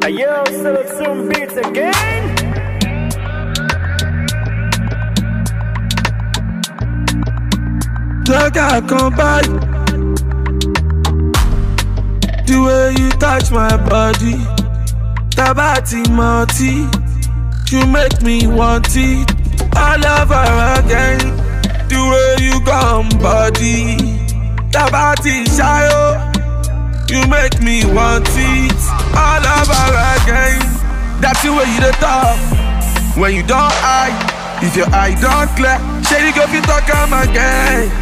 Yo, Selección Beats again. Jagger come by. The way you touch my body, Tabati Marty, you make me want it all over again. The way you come body, Tabati Shayo, you make me want it all over again. That's the way you the talk when you don't eye. If your eye don't clear, shady go fit talk am again.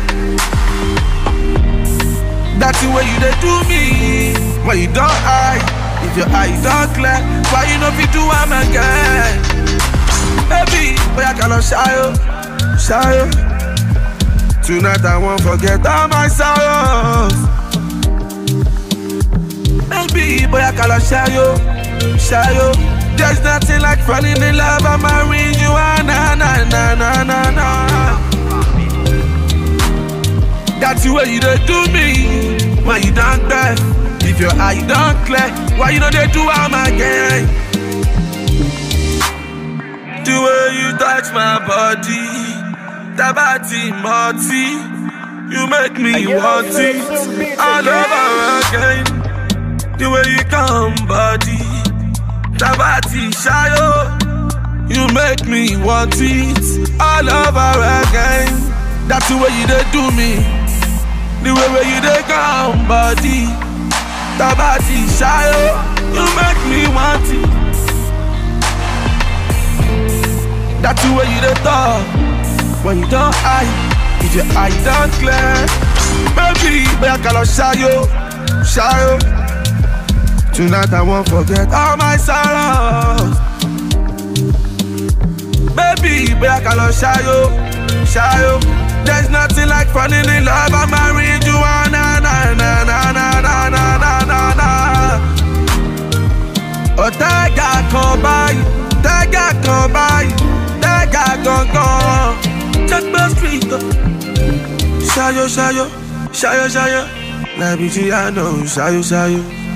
That's the way you dey do me when you don't eye. If your eye don't clear, why you no fit do am again? Baby, boy I cannot shy you, shy you. Tonight I won't forget all my sorrows. Baby, boy I cannot shy you, shy you. There's nothing like falling in love and marrying you, ah, na na na na na na. That's the way you dey do me when you don't clear. If your eye don't clear, why you know they do am again? The way you touch my body, Tabati Marty, you make me Yo, want it Selección Beats all again. over again. The way you come body, Tabati Shayo, you make me want it all over again. That's the way you dey do me. The way where you dey come body Tabati shayo You make me want it That's the way you dey talk When you don't eye If your eye don't clear Baby, boy I call shayo Shayo Tonight I won't forget all my sorrows Baby, boy I call shayo Shayo There's nothing like falling in love and marrying you ah, na na na na na na na na na na Ọ̀tẹ́gà kan báyìí, tẹ́gà kan báyìí, tẹ́gà gangan. Checkmate street. Ṣayọ̀ ṣayọ̀, ṣayọ̀ ṣayọ̀, làbí tí a nà ó ṣayọ̀ ṣayọ̀.